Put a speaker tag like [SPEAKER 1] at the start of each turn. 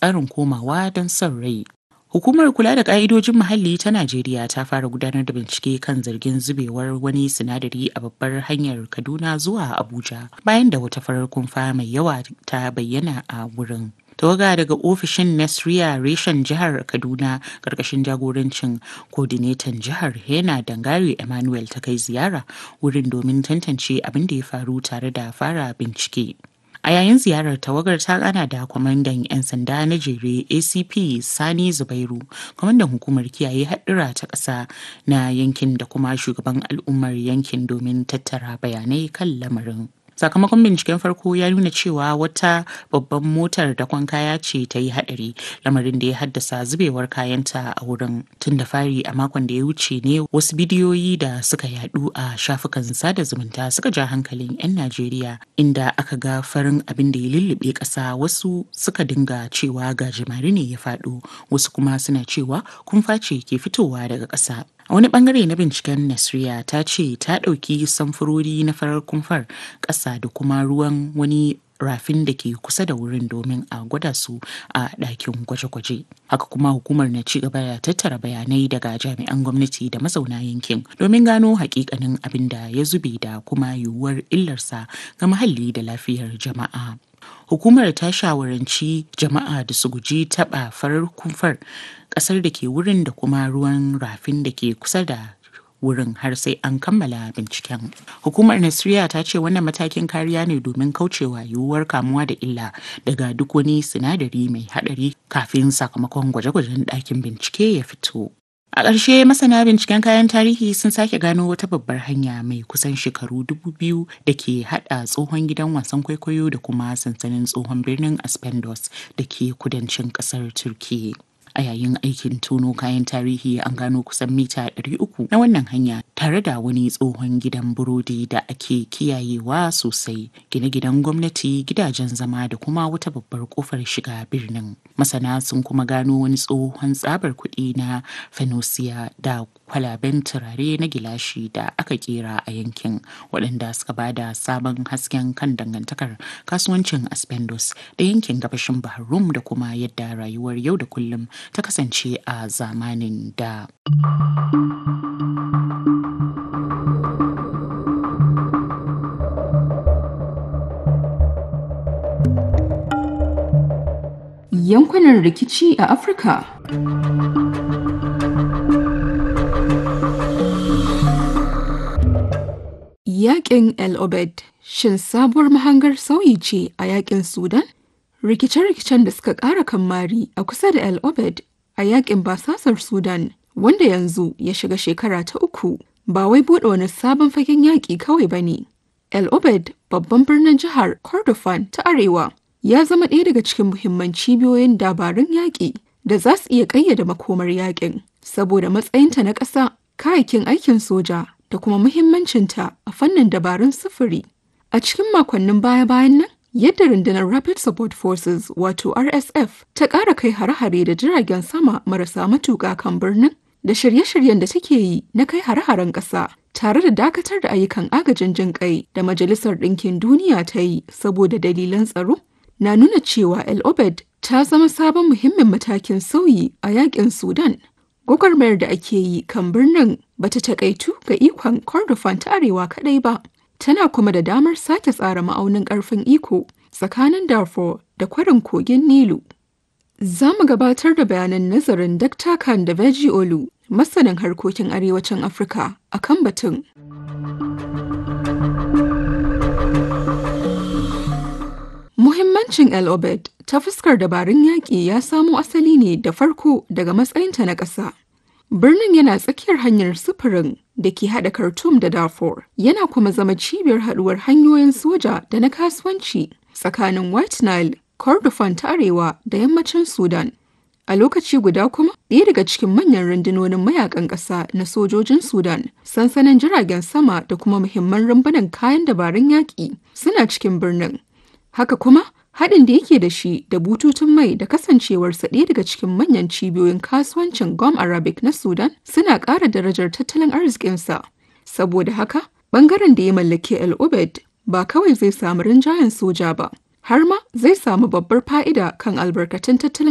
[SPEAKER 1] tsarin komawa don son rai. Hukumar kula da ƙa'idojin muhalli ta Najeriya ta fara gudanar da bincike kan zargin zubewar wani sinadari a babbar hanyar Kaduna zuwa Abuja bayan da wata farar kumfa mai yawa ta bayyana a wurin. tawaga daga ofishin Nasriya reshen jihar Kaduna karkashin jagorancin kodinetan jihar Hena Dangare Emmanuel ta kai ziyara wurin domin tantance abin da ya faru tare da fara bincike. A yayin ziyarar tawagar ta gana da kwamandan 'yan sanda na jere ACP Sani Zubairu, kwamandan hukumar kiyaye haɗura ta ƙasa na yankin da kuma shugaban al'ummar yankin domin tattara bayanai kan lamarin. sakamakon binciken farko ya nuna cewa wata babban motar dakon kaya ce ta yi hadari lamarin da ya haddasa zubewar kayanta a wurin tun da fari a makon da ya wuce ne wasu bidiyoyi da suka yadu a shafukan sada zumunta suka ja hankalin 'yan najeriya inda aka ga farin abin da ya lullube ƙasa wasu suka dinga cewa gajimare ne ya faɗo wasu kuma suna cewa kumfa ce ke fitowa daga ƙasa A wani bangare na binciken Nasriya ta ce ta ɗauki samfurori na farar kumfar ƙasa da kuma ruwan wani rafin da ke kusa da wurin domin a gwada su a ɗakin gwaje-gwaje. Haka kuma hukumar na ci gaba da tattara bayanai daga jami'an gwamnati da mazauna yankin domin gano hakikanin abin da ya zube da kuma yiwuwar illarsa ga muhalli da lafiyar jama'a. Hukumar ta shawaranci jama'a da su guji taɓa farar kumfar ƙasar da ke wurin da kuma ruwan rafin da ke kusa da wurin har sai an kammala binciken. Hukumar Nasiriya ta ce wannan matakin kariya ne domin kaucewa yiwuwar kamuwa da illa daga duk wani sinadari mai haɗari kafin sakamakon gwaje-gwajen ɗakin bincike ya fito. A ƙarshe masana binciken kayan tarihi sun sake gano wata babbar hanya mai kusan shekaru dubu biyu da ke haɗa tsohon gidan wasan kwaikwayo da kuma sansanin tsohon birnin Aspendos da ke kudancin ƙasar Turkiyya. a yayin aikin tono kayan tarihi an gano kusan mita 300 na wannan hanya tare da wani tsohon gidan burodi da ake kiyayewa sosai gine-ginen gwamnati gidajen zama da kuma wata babbar kofar shiga birnin masana sun kuma gano wani tsohon tsabar kuɗi na fenosiya da kwalaben turare na gilashi da aka kera a yankin waɗanda suka bada sabon hasken kan dangantakar kasuwancin aspendos da yankin gabashin bahar rum da kuma yadda rayuwar yau da kullum ta kasance a zamanin da.
[SPEAKER 2] Yankunan rikici a Afirka. Yaƙin El Obed shin sabuwar mahangar sauyi ce a yaƙin Sudan? rikice-rikicen da suka ƙara kammari a kusa da El Obed a yakin basasar Sudan wanda yanzu ya shiga shekara ta uku ba wai buɗe wani sabon fagen yaƙi kawai ba ne. El Obed babban birnin jihar Kordofan ta Arewa ya zama ɗaya daga cikin muhimman cibiyoyin dabarun yaƙi da za su iya ƙayyade makomar yaƙin saboda matsayinta na ƙasa kayakin aikin soja da kuma muhimmancinta a fannin dabarun sufuri. A cikin makonnin baya-bayan nan yadda rundunar Rapid Support Forces wato RSF ta ƙara kai hare-hare da jiragen sama marasa matuƙa kan birnin da shirye-shiryen da take yi na kai hare-haren ƙasa tare da dakatar da ayyukan agajin jin kai da Majalisar Ɗinkin Duniya ta yi saboda dalilan tsaro na nuna cewa El Obed ta zama sabon muhimmin matakin sauyi a yakin Sudan. Gwagwarmayar da ake yi kan birnin bata takaitu ga ikon Kordofan ta Arewa kaɗai ba. tana kuma da damar sake tsara ma'aunin ƙarfin iko tsakanin Darfur da kwarin kogin Nilu. Za mu gabatar da bayanan nazarin Dr. Khan da Veji Olu, masanin harkokin arewacin Afirka a kan batun. Muhimmancin El Obed ta fuskar dabarun yaƙi ya samo asali ne da farko daga matsayinta na ƙasa. Birnin yana tsakiyar hanyar sufurin da ke haɗa Khartoum da Darfur, yana kuma zama cibiyar haɗuwar hanyoyin soja da na kasuwanci tsakanin White Nile, Kordofan ta Arewa da yammacin Sudan. A lokaci guda kuma, ɗaya daga cikin manyan rundunonin mayakan ƙasa na sojojin Sudan, sansanin jiragen sama da kuma muhimman rumbunan kayan dabarun yaƙi suna cikin birnin. Haka kuma, haɗin da yake da shi da bututun mai da kasancewarsa ɗaya daga cikin manyan cibiyoyin kasuwancin Gom Arabic na Sudan suna ƙara darajar tattalin arzikinsa. Saboda haka, ɓangaren da ya mallaki El Obed ba kawai zai samu rinjayen soja ba, har ma zai samu babbar fa'ida kan albarkatun tattalin